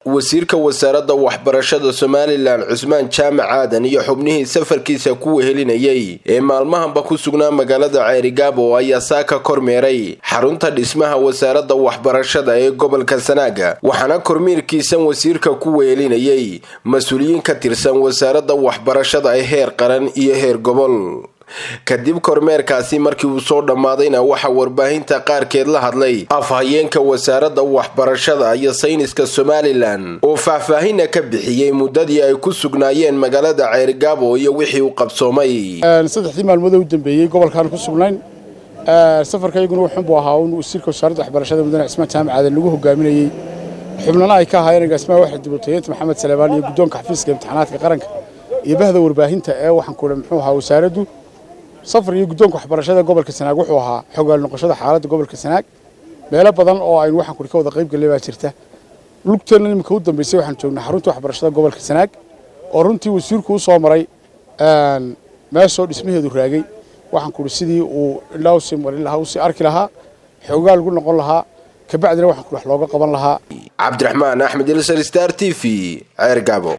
wasiirka wasaaradda waxbarashada somalilan cusmaan jaamac aadan iyo xubnihii safarkiisa ku wehelinayay ee maalmahanba ku sugnaa magaalada ceerigaabo ayaa saaka kormeeray xarunta dhismaha wasaaradda waxbarashada ee gobolka sanaaga waxaana kormiirkiisan wasiirka ku wehelinayay mas-uuliyiin ka tirsan wasaaradda waxbarashada ee heer qaran iyo heer gobol kadib kormeerkaasi markii uu soo dhammaadayna waxaa warbaahinta qaarkeed la hadlay afhayeenka wasaaradda waxbarashada iyo sayniska somalilan oo faahfaahina ka bixiyey muddadii ay ku sugnaayeen magaalada ceerigaabo iyo wixii uu qabsoomay saddexdii maalmood u dambeeyey gobolkaan ku sugnayn safarka iyaguna wuxun buu ahaa un wasiirka wasaaradda waxbarashada mudane cismaan jaamac aadan lagu hogaaminayey xubnana ay ka ahaayeen agaasimaha waxaa dibutayeenta maxamed salebaan iyo guddoonka xafiiska imtixaanaadka qaranka iyo bahda warbaahinta ee waxaan ku muxuu ahaa wasaaraddu safar iyo guddoonka waxbarashada gobolka sanaag wuxuu ahaa xogaal noqoshada xaaladda gobolka sanaag meelo badan oo aynu waxaan kuri ka wada qayb gallay baa jirta lugteenna iminka u dambaysay waxaan joognaa xarunta waxbarashada gobolka sanaag oo runtii wasiirku u soo maray meeshoo dhismaheedu raagay waxaan kuri sidii uu ilaa usii marin lahaa usii arki lahaa xogaal ugu noqon lahaa kabacdina waxaan kuri wax looga qaban lahaa cabdiraxmaan axmed ilsar star t v ceergaabo